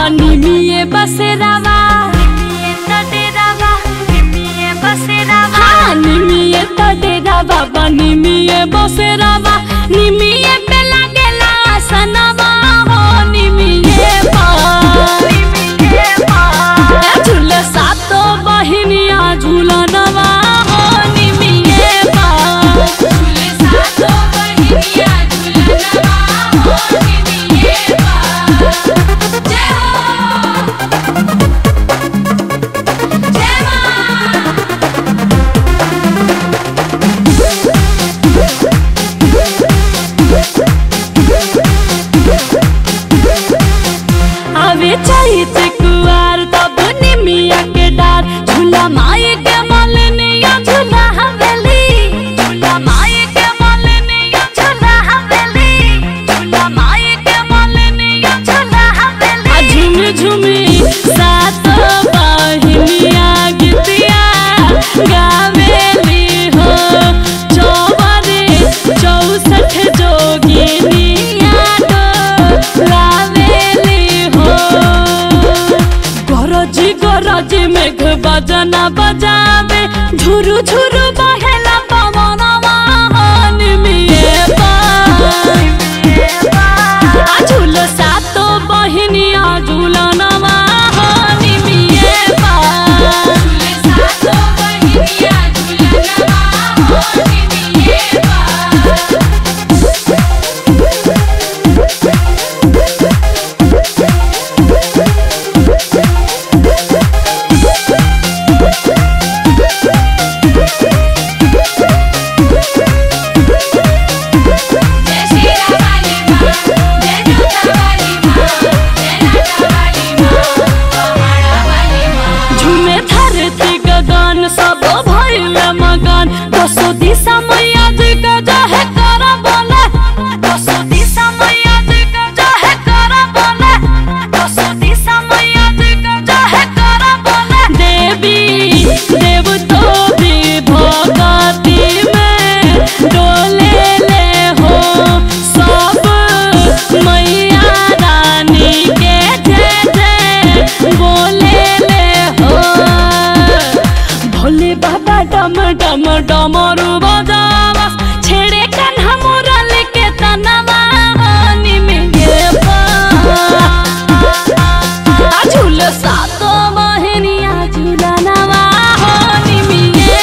बाबा निमिये बसेरावा हाँ, निमिये तो डेरा बाबा निमिये बसेरावा निमिये पे लागेला सनवा हो निमिये पर झूले सातो बहिनिया झूलनवा हो निमिये पर आवे चैत कुआर तब निमिया के डार झूला माई के मलनिया झूला हवेली झूला माई के मलनिया झूला हवेली झूला माई के मलनिया झूला हवेली आ झूम झूमी सात बहिनिया गीतिया गावेली हो चौबरे चौसठ जोगिनिया लावेली हो गरजी गरजी मेघ बजना बजावे झुरु झुरु बहेला पवनवा निमिये आ झूल सातो बहिनिया झूलनवा निमिये झुमे धरती गगन सब भइल मगन दसो दिशा मैया जी के जहे कर बोले दसो दिशा मैया जी के जहे कर बोले दसो दिशा मैया जी के जहे कर बोले देवी देव तो भी भगती में डोले ले हो सब मैया रानी के जय जय बोले ले हो भोले बाबा डम डम डमरू बजावा छेड़े कान्हा मुरल के तनवा निमिगे आ झूल सातो बहनिया झूलनवा हो निमिगे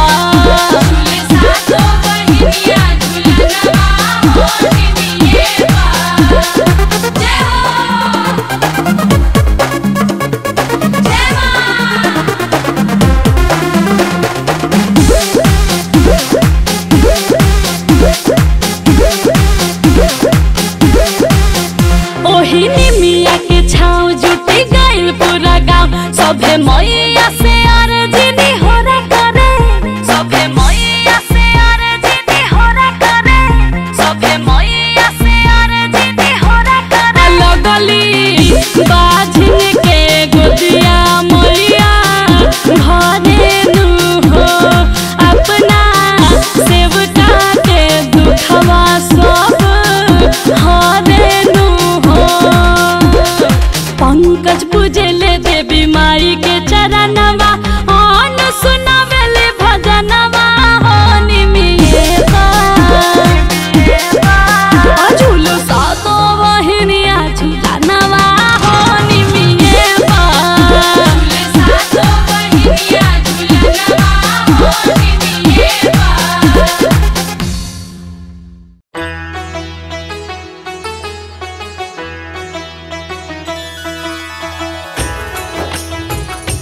ओही निमिया के छाव जुटी गइल पूरा गांव सभे मैया से अर्जी होरा करे सभे मैया से अर्जी होरा करे सभे मैया से अर्जी होरा करे लगली बाझिन के गोदिया मैया भरे नु हो अपना सेवका के दुखवा सब हरे नु हो पंकज पूजले देवी माई के चरणवा अन सुनावेले भजनवा हो निमिये झूल सातो बहिनिया झूलनवा हो निमिये Thank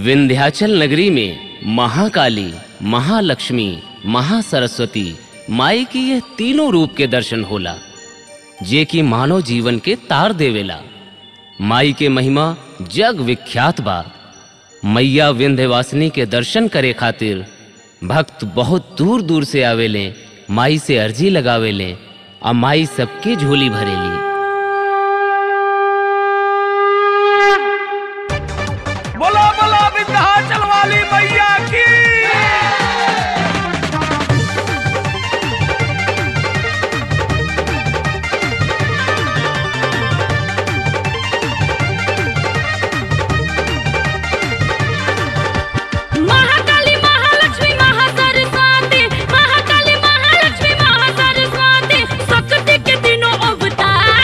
विंध्याचल नगरी में महाकाली महालक्ष्मी महासरस्वती माई की यह तीनों रूप के दर्शन होला जे कि मानव जीवन के तार देवेला माई के महिमा जग विख्यात बा मैया विंध्यवासिनी के दर्शन करे खातिर भक्त बहुत दूर दूर से आवेले माई से अर्जी लगावेले आ माई सबके झोली भरेली बोला बोला विंध्याचल वाली मैया की महाकाली महालक्ष्मी महासरस्वती महाकाली महालक्ष्मी महासरस्वती शक्ति के तीनों अवतार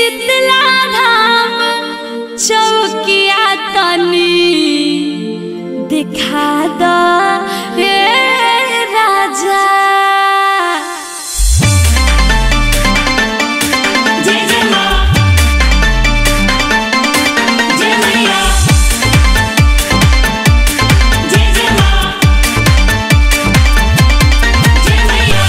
शीतला धाम चौकिया तनी दिखा द हे राजा जय जय माँ जय मैया जय जय माँ जय मैया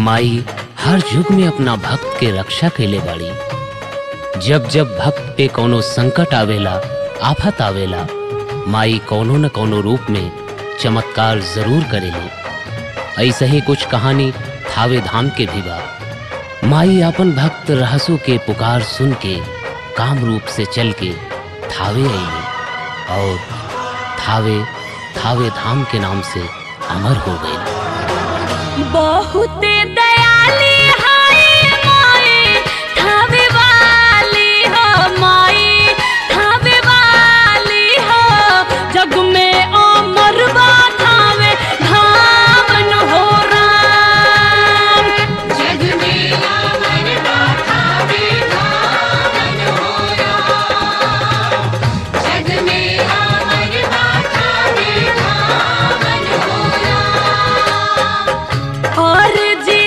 माई हर युग में अपना भक्त के रक्षा कैले बाड़ी जब जब भक्त पे कोनो संकट आवेला आफत आवेला माई कोनो न कोनो रूप में चमत्कार जरूर करेली ऐसे ही कुछ कहानी थावे धाम के भी बा माई अपन भक्त रहसु के पुकार सुन के काम रूप से चल के थावे आईली और थावे थावे धाम के नाम से अमर हो गई बहुत दयाली हाय माई थावे वाली हो माई थावे वाली हो जग में अमर बा थावे धामन हो राम जग में अमर गाथा विधान होया जग में अमर गाथा विधान होया और जी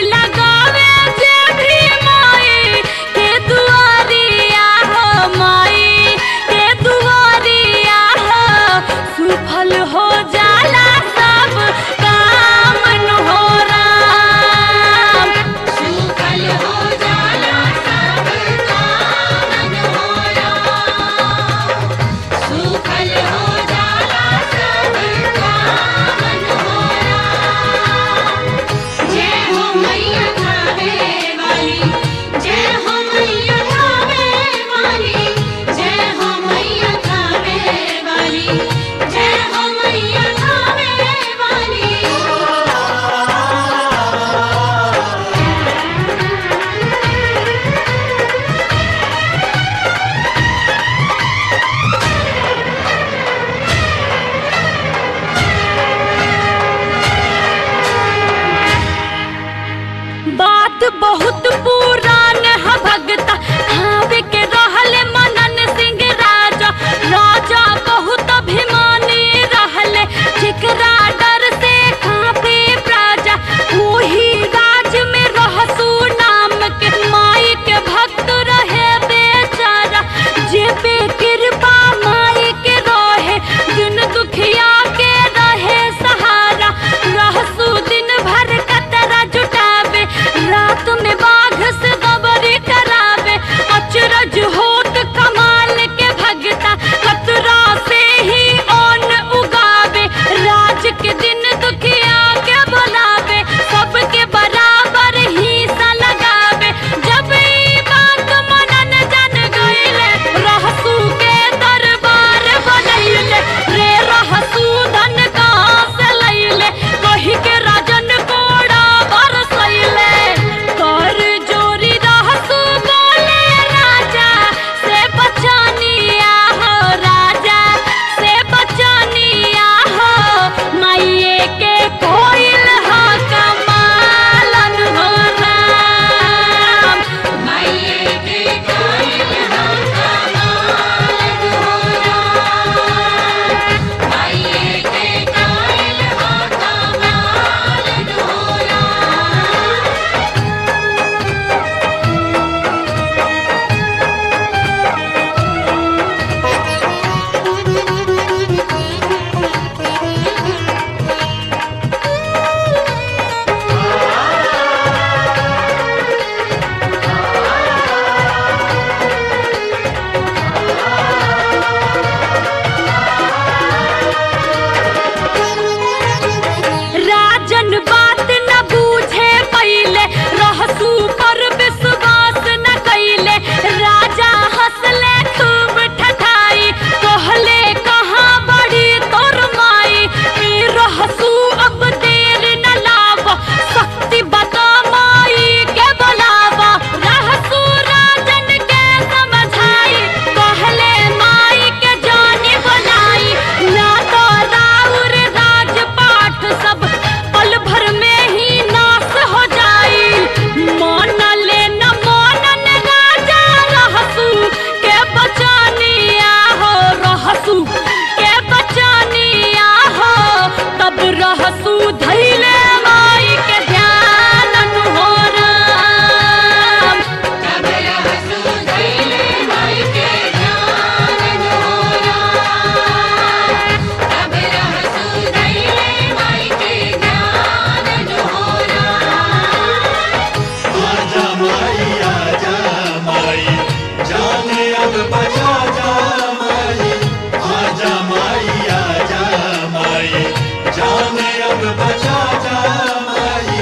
अब बचा जा माई आजा माई आजा माई जाने अब बचा जा माई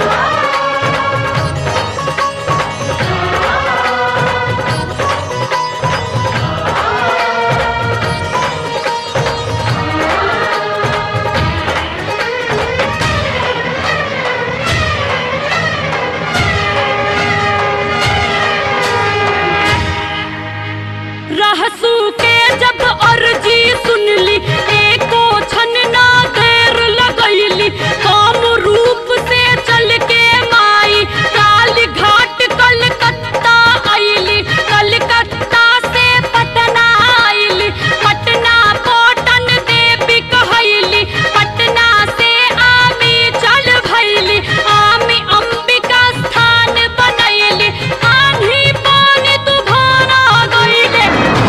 रहसू के जब अर्जी सुनली एको छन ना देर लगैली काम रूप से चल के माई काली घाट कलकत्ता आईली कलकत्ता से पटना आईली पटना पटन देवी कहैली पटना से आमी चल भैली आमी अंबिका स्थान बनैली आन्ही पानी तूफान आ गईले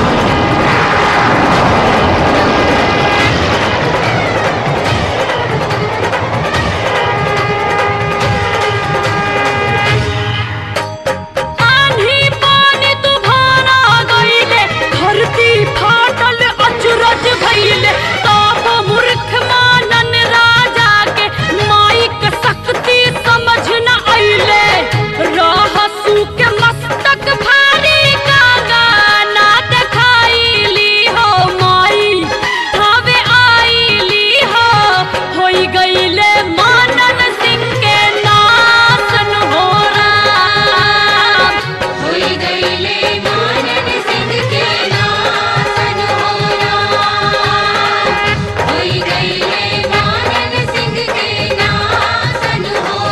आन्ही पानी तूफान आ गईले धरती फाटल अचरज भइले ताप मूर्ख मानन राजा के माइक शक्ति समझ न अइले रहसू के मस्तक भारी का गाना देखाइली हो माई हवे आइली हो होई गईले मानन सिंह के नासन हो राम होई गईले मानन सिंह के नासन हो राम होई गईले मानन सिंह के नासन हो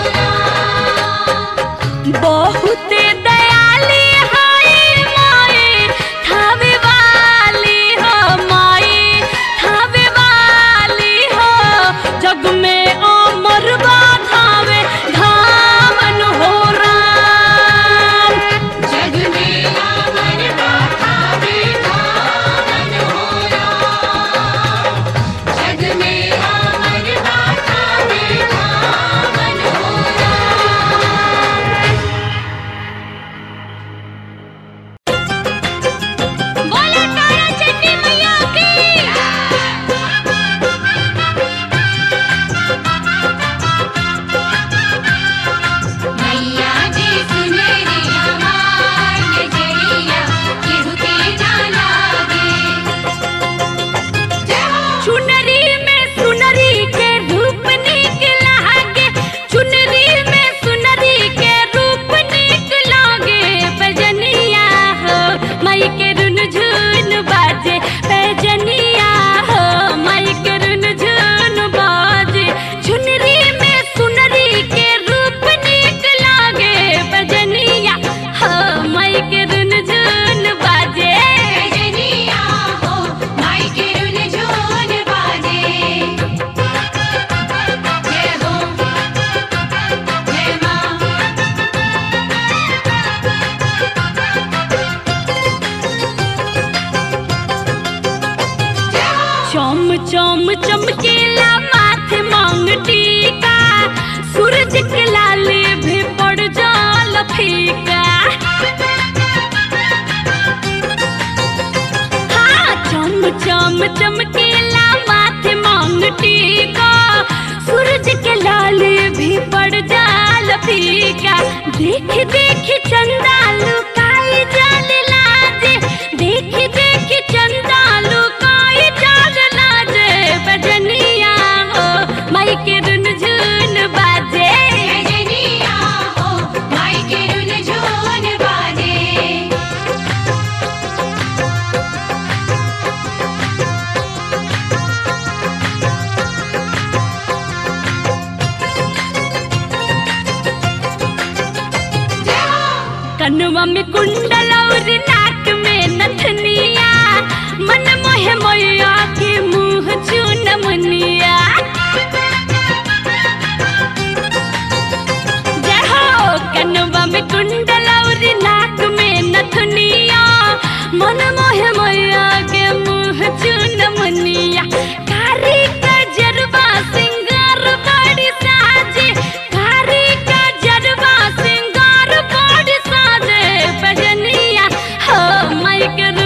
राम बहुते दयाली हाय माए थावे वाली हो माए थावे वाली हो जग में अमर थावे धामन हो राम जग में अमर गाथा धामन हो राम जग में अमर गाथा धामन हो राम बोले तारा चंडी मैया मैया जी सुनरी हमार नजरिया केहू के ना लागे जय हो चुनरी में सुनरी के रूप निक लागे चुनरी में सुनरी के रूप निक लागे बजनिया हो मई के रुन झुन बाजे बजनिया हो मई के रुन झुन बाजे चुनरी में सुनरी के रूप निक लागे बजनिया हो मई के रुन झुन बाजे जनिया हो माई के रुन झून बाजे जय हो जय माँ चम चम चमकेला माथे मांग टीका सूरज के लाले भी पड़ जाल फीका हाँ चम चम चमकेला माथे मांग टीका सूरज के लाले भी पड़ जाल फीका देख देख चंदा लुकाई जाल लाजे देख देख चंदा लुकाई जाल लाजे बजनिया हो माई के रुन झुन बाजे जनिया हो माई के रुन झून बाजे कनुआ में कुंडल और नाक में नथनिया मन मोहे मैया के मुंह चून मुनिया जय हो कनुआ में कुंडल और नाक में नथनिया मन मोहे मैया के मुंह चून मुनिया कारी का जरबा सिंगार बड़ी साजे कारी का जरबा सिंगार बड़ी साजे बजनिया हो माई के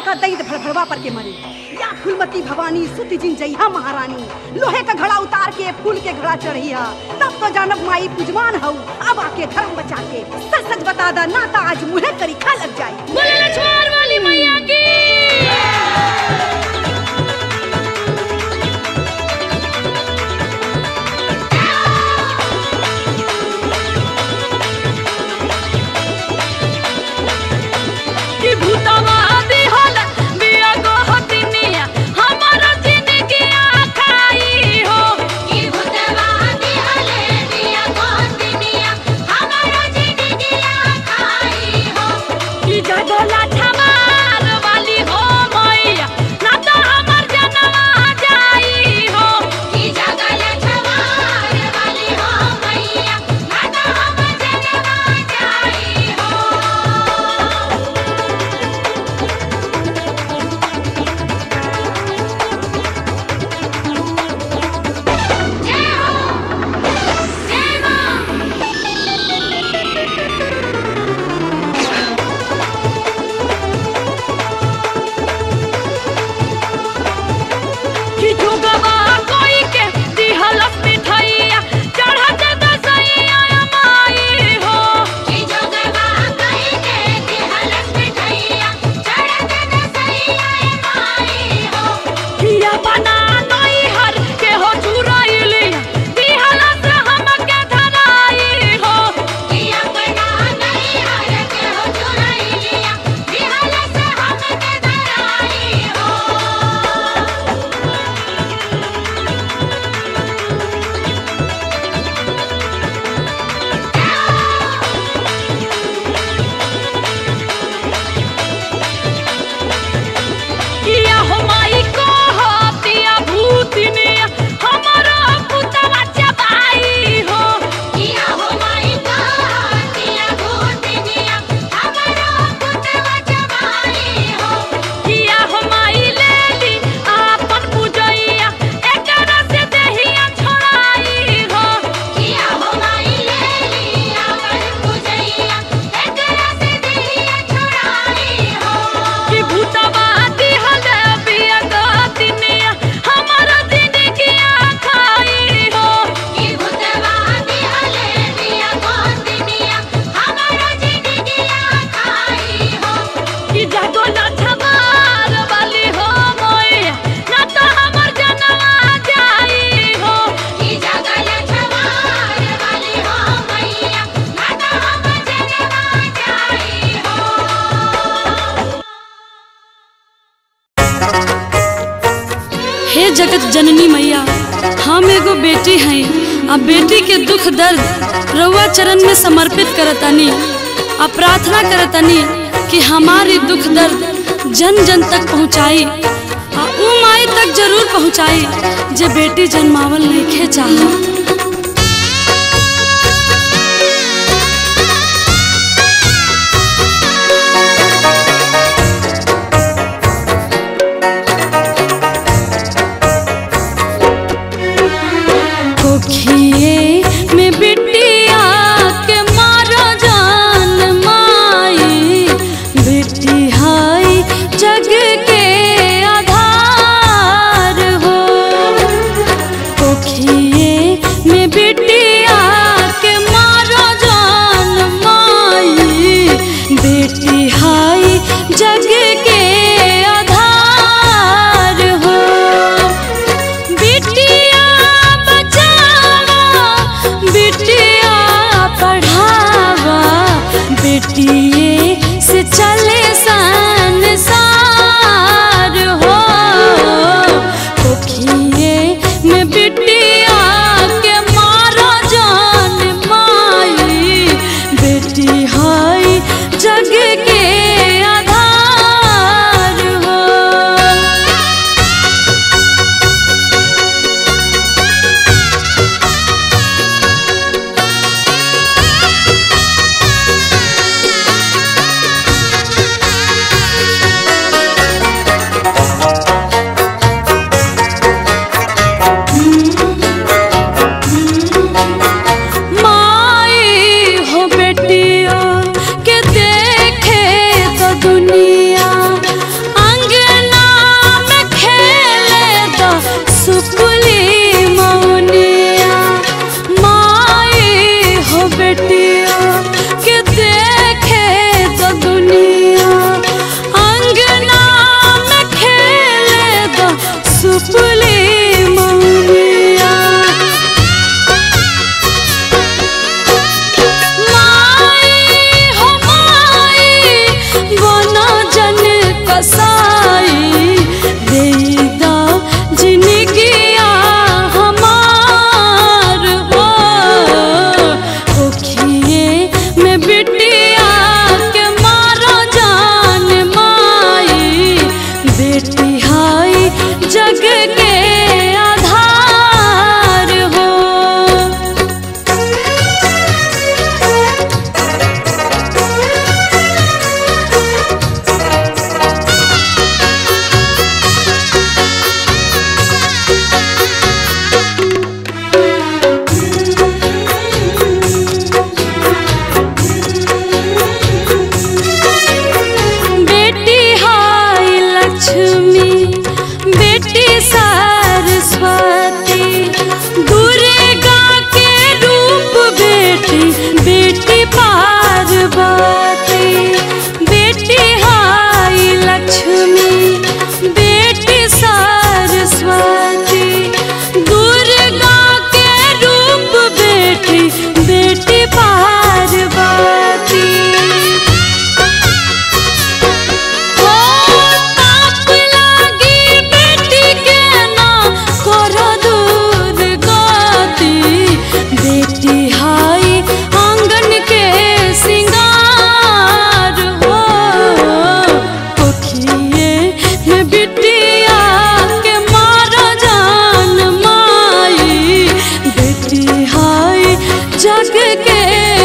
का दैद भड़भड़वा पर के मरे या फुलमती भवानी सुति जिन जइहा महारानी लोहे का घड़ा उतार के फूल के घड़ा चढ़िया तब तो जानब माई पुजमान हऊ अब आके धर्म बचा के सच सच बता दा ना ता आज मुहे करी खा लग जाई बोले लछवार वाली मैया की कि भूतवा दिहल बिया गोहतिनिया हमारा जिंदगी आखाई हो की भूतवा दिहले दिया गोतिनिया हमारा जिंदगिया खाई हो कि जगोला छमार वाली हो मैया ना तो हमर जनवा जाई हो की जगल छवार वाली हो मैया माता हम जनवा जाई हो जय हो जय मां कि जुगवा कोई के दिहल मिठाइया चढ़त दसैया माई हो की जोगवा कहीं के दिहलस मिठाइया चढ़त दसैया माई हो किया बना नई हर के हो चुराइली दिहल से हमके धराई हो कि अपना नहीं हर के हो चुराई लिया दिहलस हमके धराई हो किया हो माई को हो पिया भूतनी हमारा पुतवा चबाई हो किया हो माई का दिया भूतनिया हमारा पुतवा जवाई हो किया हो माई लेली आपन पूजैया एकरा से देहिया छोड़ाई हो किया हो माई ले लिया कर पूजैया एकरा से दिया छुड़ाई हो कि भूतवा दिहल बिया गतिनिया हमारा जिंदगी खाई हो की भूतवा दिहले दिया गोतिनिया हमारा जिंदगिया खाई हो कि जागो ना छमार वाली हो मोया ना तो हमर जनवा जाई हो की जगल छवार वाली हो मैया माता हम जनवा जाई हो हे जगत जननी मैया हम एगो बेटी हैं आ बेटी के दुख दर्द रउआ चरण में समर्पित करतानी आ प्रार्थना करतानी कि हमारी दुख दर्द जन जन तक पहुँचाई आ ऊ माई तक जरूर पहुँचाई जे बेटी जन्मावल नहीं चाहत कोखिए में बिटिया के मारा जान माई बेटी हाय जग के आधार हो कोखिए लक्ष्मी बेटी सरस्वती दुर्गा के रूप बेटी बेटी पार्वती बेटी हाई लक्ष्मी बेटी सरस्वती दुर्गा के रूप बेटी बेटी पार्वती ओ ताप लागी बेटी के ना करो दूर गति बेटी हाई आंगन के सिंगार हो पोखिए में बिटिया के मारा जान माई बेटी हाई जग के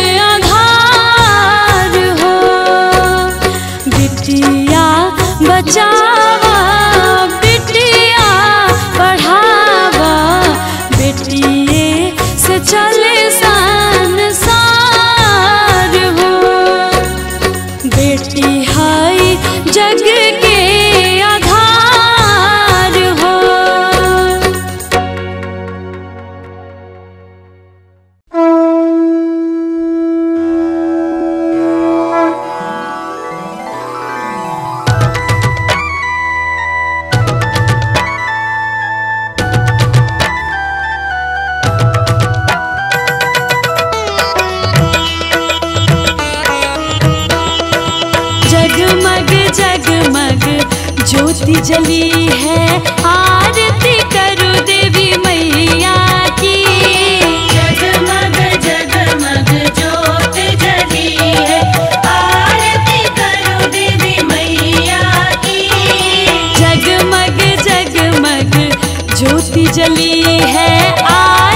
आधार हो बिटिया बचावा बिटिया पढ़ावा बेटिए से चले संसार हो बेटी हाई जग के आधार हो जगमग जगमग ज्योति जली है आरती करो देवी मैया की जगमग जगमग ज्योत जली है आरती करो देवी मैया की जगमग जगमग ज्योति जली है आरती